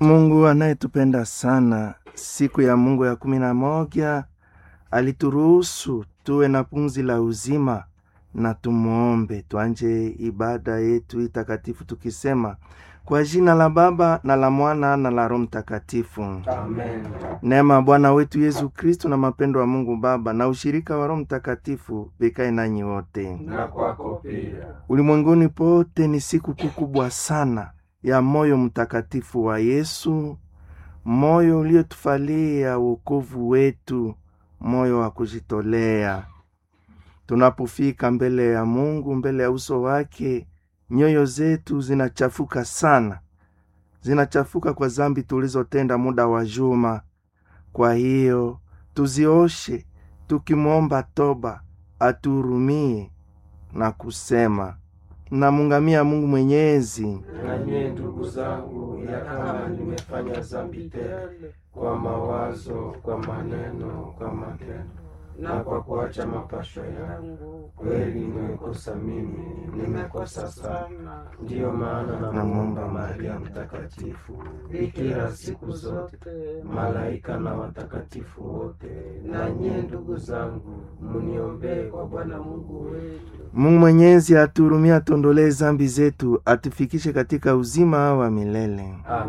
Mungu anayetupenda sana, siku ya Mungu ya kumi na moja alituruhusu tuwe na pumzi la uzima, na tumuombe tuanje ibada yetu itakatifu tukisema kwa jina la Baba na la Mwana na la Roho Mtakatifu. Amen. Neema ya Bwana wetu Yesu Kristu na mapendo wa Mungu Baba na ushirika wa Roho Mtakatifu vikae nanyi wote. Na kwako pia. Ulimwenguni pote ni siku kuu kubwa sana ya moyo mtakatifu wa Yesu, moyo uliotufalia wokovu wetu, moyo wa kujitolea. Tunapofika mbele ya Mungu, mbele ya uso wake, nyoyo zetu zinachafuka sana, zinachafuka kwa zambi tulizotenda muda wa juma. Kwa hiyo tuzioshe, tukimwomba toba atuhurumie na kusema namungamia Mungu Mwenyezi Na nyie ndugu zangu, ya kama nimefanya dhambi tele kwa mawazo, kwa maneno, kwa matendo na kwa kuacha mapasho yangu, kweli nimekosa mimi, nimekosa sana. Ndiyo maana namwomba Maria Mtakatifu, bikira siku zote, malaika na watakatifu wote, na nyie ndugu zangu, muniombee kwa Bwana Mungu wetu. Mungu Mwenyezi atuhurumie, atuondolee zambi zetu, atufikishe katika uzima wa milele. Amen.